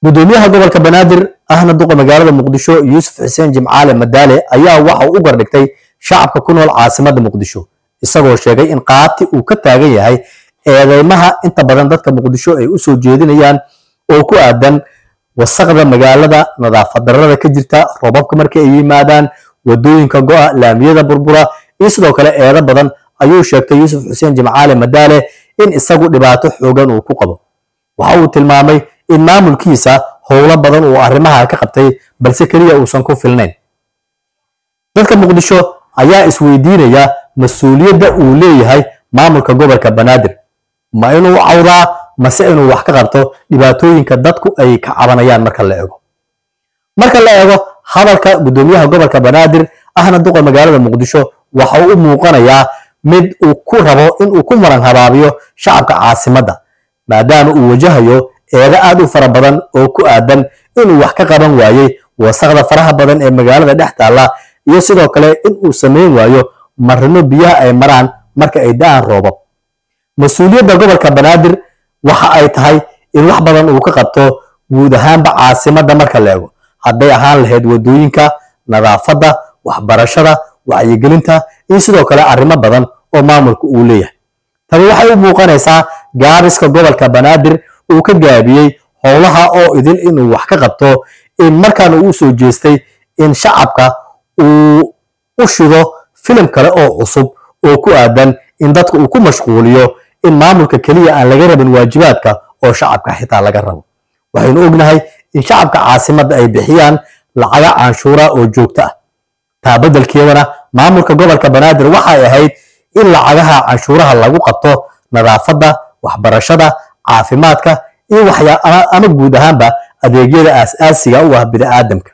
gudoomiyaha gobolka banaadir ahna duqa magaalada muqdisho yuusuf xuseen jimcaale madaale ayaa waxa uu u gardhigtay shacabka ku nool caasimada muqdisho isagoo sheegay in qaati uu ka taagan yahay eedeymaha inta badan dadka muqdisho ay u soo jeedinayaan oo ku aadan wasaqda magaalada nadaafad darrada ka jirta roobabka marka ay yimaadaan wadooyinka go'a laamiyada burbura iyo sidoo kale eedo badan ayuu sheegtay yuusuf xuseen jimcaale madaale in isagu dhibaato xoogan uu ku qabo waxa uu tilmaamay in maamulkiisa howlo badan uu arrimaha ka qabtay balse keliya uusan ku filnayn dadka muqdisho ayaa isweydiinaya mas-uuliyadda uu leeyahay maamulka gobolka banaadir ma inuu cawdaa mase inuu wax ka qabto dhibaatooyinka dadku ay ka cabanayaan marka la eego marka la eego hadalka gudoomiyaha gobolka banaadir ahna duqa magaalada muqdisho waxa uu u muuqanayaa mid uu ku rabo inuu ku maran habaabiyo shacabka caasimadda maadaama uu wajahayo eedo aad u fara badan oo ku aadan inuu wax ka qaban waayey wasaqda faraha badan ee magaalada dhex taalla iyo sidoo kale inuu samayn waayo marino biyaha ay maraan marka ay da'aan roobab mas-uuliyadda gobolka banaadir waxa ay tahay in wax badan uu ka qabto guud ahaanba caasimadda marka la eego hadday ahaan lahayd wadooyinka nadaafadda waxbarashada wacyigelinta iyo sidoo kale arrimo badan oo maamulka uu leeyahay tani waxay u muuqanaysaa gaabiska gobolka banaadir uu ka gaabiyey howlaha oo idin inuu wax ka qabto in markaana uu soo jeestay in shacabka uu u shido filim kale oo cusub oo ku aadan in dadka uu ku mashquuliyo in maamulka keliya aan laga rabin waajibaadka oo shacabka xitaa laga rabo waxaynu ognahay in shacabka caasimadda ay bixiyaan lacaga canshuura oo joogto ah taa beddelkeedana maamulka gobolka banaadir waxay ahayd in lacagaha canshuuraha lagu qabto nadaafadda waxbarashada caafimaadka iyo waxyaa ama guud ahaanba adeegyada aas-aasiga u ah bini'aadamka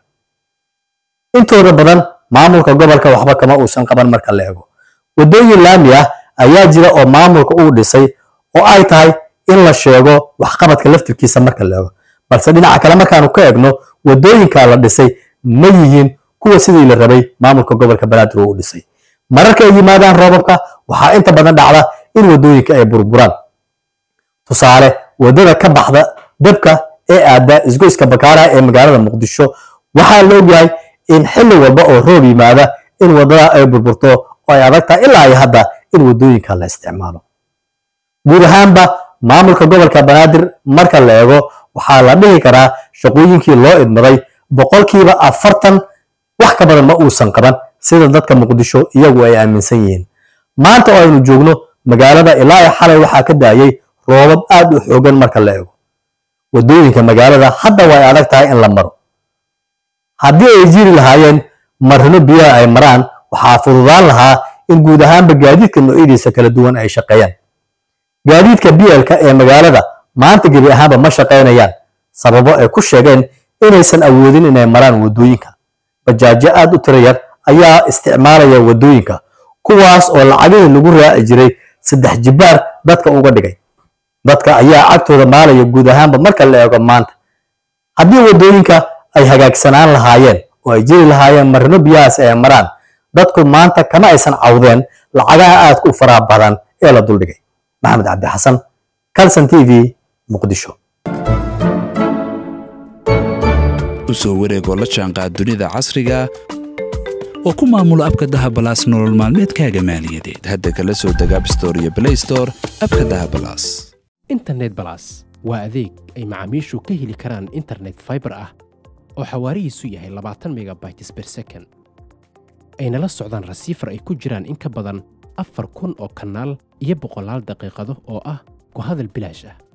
intooda badan maamulka gobolka waxba kama uusan qaban marka la eego waddooyin laami ah ayaa jira oo maamulka uu dhisay oo ay tahay in la sheego waxqabadka laftirkiisa marka la eego balse dhinaca kale markaanu ka egno waddooyinka la dhisay ma yihiin kuwa sidii la rabay maamulka gobolka banaadir uu u dhisay mararka ay yimaadaan roobabka waxaa inta badan dhacda in waddooyinka ay burburaan tusaale waddada ka baxda dabka ee aada isgoyska bakaaraha ee magaalada muqdisho waxaa la ogyahay in xilli walba oo roob yimaada in waddada ay burburto oo ay adag tahay ilaa iyo hadda in waddooyinka la isticmaalo guud ahaanba maamulka gobolka banaadir marka la eego waxaa la dhihi karaa shaqooyinkii loo idmaday boqolkiiba afartan wax ka badan ma uusan qaban sida dadka muqdisho iyagu ay aaminsan yihiin maanta oo aynu joogno magaalada ilaa iyo xalay waxaa ka daayay roobab aad u xoogan marka la eego waddooyinka magaalada hadda way adag tahay in la maro haddii ay jiri lahaayeen marino biyaha ay maraan waxaa fududaan lahaa in guud ahaanba gaadiidka noocyadiisa kala duwan ay shaqeeyaan gaadiidka bielka ee magaalada maanta gebi ahaanba ma shaqaynayaan sababo ay ku sheegeen inaysan awoodin inay maraan waddooyinka bajaajo aad u tiro yar ayaa isticmaalaya waddooyinka kuwaas oo lacagihii lagu raaci jiray saddex jibbaar dadka uga dhigay dadka ayaa cagtooda maalaya guud ahaanba marka la eego maanta haddii waddooyinka ay hagaagsanaan lahaayeen oo ay jiri lahaayeen marino biyahaas ay maraan dadku maanta kama aysan cawdeen lacagaha aadka u faraha badan ee la duldhigay maxamed cabdi xasan calson t v muqdisho usoo wareegoo la jaanqaad dunida casriga oo ku maamula abka dahabalaas nolol maalmeedkaaga maaliyadeed hadda kala soo deg abstore iyo blaystore abka dahabalaas internet balas waa adeeg ay macaamiishu ka heli karaan internet faibar ah oo xawaarihiisu yahay labaatan megabytes ber second ayna la socdaan rasiifar ay ku jiraan in ka badan afar kun oo kanaal iyo boqolaal daqiiqado oo ah ku hadal bilaash ah